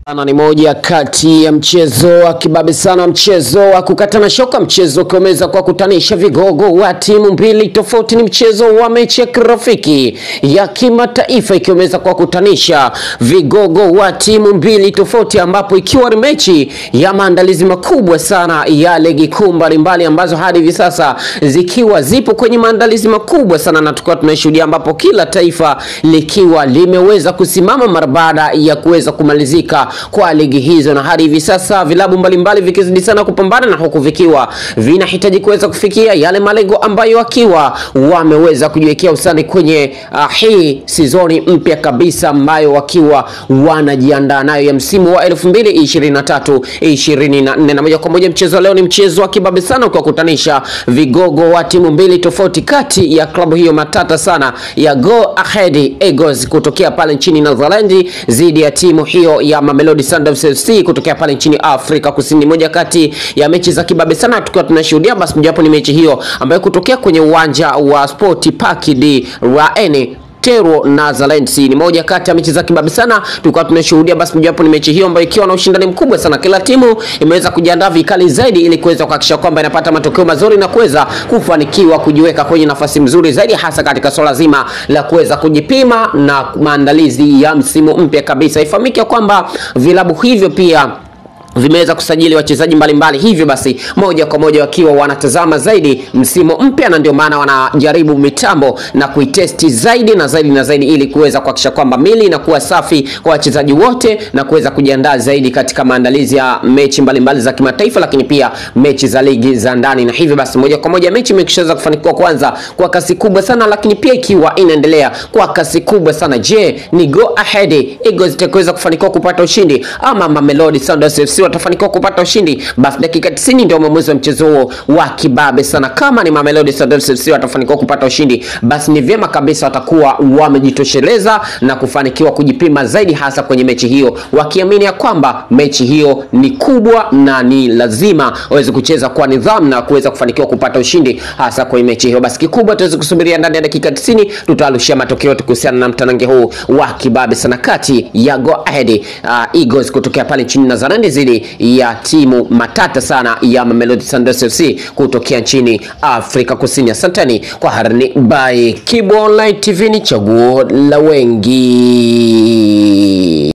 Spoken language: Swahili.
Sana ni moja kati ya mchezo wa kibabe sana, mchezo wa kukatana shoka, mchezo ukiweza kwa kutanisha vigogo wa timu mbili tofauti. Ni mchezo wa mechi ya kirafiki ya kimataifa ikiweza kwa kutanisha vigogo wa timu mbili tofauti, ambapo ikiwa ni mechi ya maandalizi makubwa sana ya ligi kuu mbalimbali ambazo hadi hivi sasa zikiwa zipo kwenye maandalizi makubwa sana, na tukiwa tunashuhudia ambapo kila taifa likiwa limeweza kusimama mara baada ya kuweza kumalizika kwa ligi hizo, na hadi hivi sasa vilabu mbalimbali vikizidi sana kupambana na huku vikiwa vinahitaji kuweza kufikia yale malengo ambayo wakiwa wameweza kujiwekea usani kwenye uh, hii sizoni mpya kabisa ambayo wakiwa wanajiandaa nayo ya msimu wa 2023 24, na moja kwa moja mchezo leo ni mchezo wa kibabe sana ukiwakutanisha vigogo wa timu mbili tofauti kati ya klabu hiyo matata sana ya Go Ahead Eagles kutokea pale nchini Netherlands dhidi ya timu hiyo ya Mamelodi Sundowns FC kutokea pale nchini Afrika Kusini. Moja kati ya mechi za kibabe sana tukiwa tunashuhudia, basi mojawapo ni mechi hiyo ambayo kutokea kwenye uwanja wa Sport Park di Raene Tero Netherlands ni moja kati ya mechi za kibabe sana tulikuwa tunashuhudia. Basi mojawapo ni mechi hiyo ambayo ikiwa na ushindani mkubwa sana, kila timu imeweza kujiandaa vikali zaidi ili kuweza kuhakikisha kwamba inapata matokeo mazuri na kuweza kufanikiwa kujiweka kwenye nafasi mzuri zaidi, hasa katika swala zima la kuweza kujipima na maandalizi ya msimu mpya kabisa. Ifahamike kwamba vilabu hivyo pia vimeweza kusajili wachezaji mbalimbali, hivyo basi moja kwa moja wakiwa wanatazama zaidi msimu mpya, na ndio maana wanajaribu mitambo na kuitesti zaidi na zaidi na zaidi, ili kuweza kuhakikisha kwamba mili inakuwa safi kwa wachezaji wote na kuweza kujiandaa zaidi katika maandalizi ya mechi mbalimbali za kimataifa, lakini pia mechi za ligi za ndani. Na hivyo basi moja kwa moja mechi imeshaweza kufanikiwa kwanza kwa kasi kubwa sana, lakini pia ikiwa inaendelea kwa kasi kubwa sana. Je, ni Go Ahead Eagles itakaweza kufanikiwa kupata ushindi ama Mamelodi Sundowns FC watafanikiwa kupata ushindi? Basi dakika 90 ndio mwamuzi wa mchezo huo wa kibabe sana. Kama ni Mamelodi Sundowns FC watafanikiwa kupata ushindi, basi ni vyema kabisa watakuwa wamejitosheleza na kufanikiwa kujipima zaidi, hasa kwenye mechi hiyo, wakiamini ya kwamba mechi hiyo ni kubwa na ni lazima waweze kucheza kwa nidhamu na kuweza kufanikiwa kupata ushindi hasa kwenye mechi hiyo. Basi kikubwa tuweze kusubiria ndani ya dakika 90, tutawarushia matokeo yote kuhusiana na mtanange huu wa kibabe sana kati ya Go Ahead uh, Eagles kutokea pale nchini Netherlands zidi ya timu matata sana ya Mamelodi Sundowns FC kutokea nchini Afrika Kusini. Asanteni kwa harani by Kibo Online TV, ni chaguo la wengi.